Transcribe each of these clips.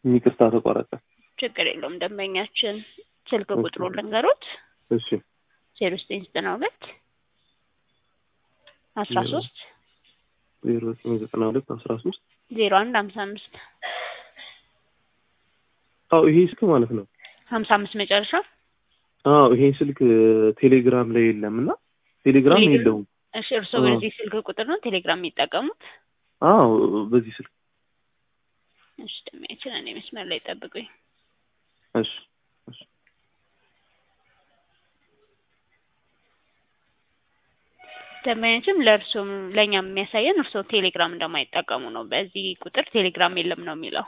ይቅርታ ተቋረጠ። ችግር የለውም። ደንበኛችን ስልክ እሺ። ቁጥሩ ልንገሮት እሺ ዜሮ ዘጠኝ ዘጠና ሁለት አስራ ሶስት ዜሮ ዘጠኝ ዘጠና ሁለት አስራ ሶስት ዜሮ አንድ ሀምሳ አምስት አዎ ይሄ ስልክ ማለት ነው። ሀምሳ አምስት መጨረሻ አዎ ይሄ ስልክ ቴሌግራም ላይ የለም እና ቴሌግራም ቴሌግራም? የለውም። እሺ እርስዎ አዎ። በዚህ ስልክ ቁጥር ነው ቴሌግራም የሚጠቀሙት? አዎ በዚህ ስልክ እሺ ደንበኛችን እኔ መስመር ላይ ጠብቁኝ። እሺ እሺ ደንበኛችን ለእርሶም ለእኛም የሚያሳየን እርስዎ ቴሌግራም እንደማይጠቀሙ ነው። በዚህ ቁጥር ቴሌግራም የለም ነው የሚለው።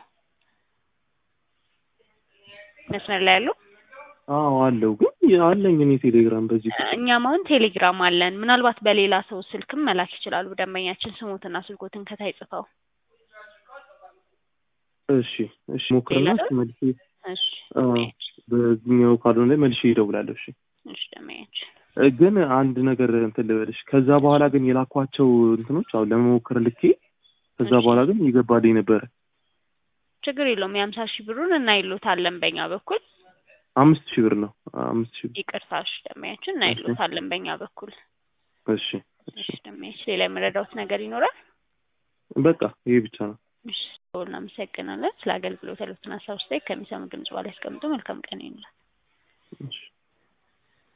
መስመር ላይ ያለው አዎ አለው ግን አለኝ እኔ ቴሌግራም በዚህ ቁጥር እኛም አሁን ቴሌግራም አለን። ምናልባት በሌላ ሰው ስልክም መላክ ይችላሉ። ደንበኛችን ስሞትና ስልኮትን ከታይ ጽፈው። እሺ እሺ ሞክርና ሌላ እስኪ መልሼ እሺ አዎ በዚህኛው ካልሆነ መልሼ እደውላለሁ። እሺ እሺ ደንበኛችን እ ግን አንድ ነገር እንትን ልበልሽ። ከዛ በኋላ ግን የላኳቸው እንትኖች አሁን ለመሞከር ልኬ ከዛ እሺ። በኋላ ግን እየገባልኝ ነበረ። ችግር የለውም። የሀምሳ ሺህ ብሩን እናይሎታለን በእኛ በኩል። አምስት ሺህ ብር ነው። አምስት ሺህ ብር ይቅርታሽ ደንበኛችን እናይሎታለን በእኛ በኩል። እሺ እሺ እሺ ደንበኛችን ሌላ የምረዳውት ነገር ይኖራል? በቃ ይሄ ብቻ ነው። እሺ እናመሰግናለን። ስለ አገልግሎት ያሉትን ሀሳብ ስታይ ከሚሰሙ ድምጽ በኋላ ያስቀምጡ። መልካም ቀን ይሁንላችሁ። እሺ